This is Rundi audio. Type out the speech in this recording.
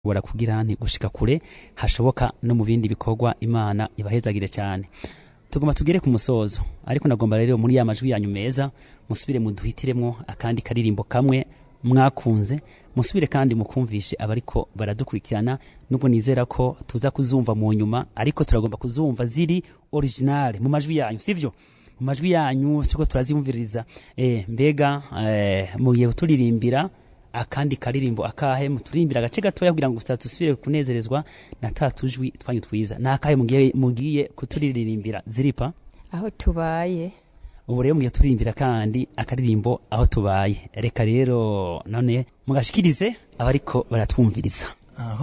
bora kugira nti gushika kure hashoboka no mu bindi bikorwa imana ibahezagire cyane tugomba tugere ku musozo ariko nagomba rero muri ya majwi yanyu meza musubire muduhitiremwo akandi karirimbo kamwe mwakunze musubire kandi mukumvishe abariko baradukurikirana nubwo nizera ko tuza kuzumva mu nyuma ariko turagomba kuzumva ziri original mu majwi yanyu sivyo mu majwi yanyu siko turazimviriza eh, mbega eh, mugiye kuturirimbira akandi karirimbo akahe muturirimbira agace gatoya kugira ngo gusa dusubire kunezerezwa na ta tujwi twanyu twiza nakahe mugiye, mugiye kuturirimbira ziripa aho tubaye ubu rero mugiye turirimbira kandi akaririmbo aho tubaye reka rero none mugashikirize abariko baratwumviriza aho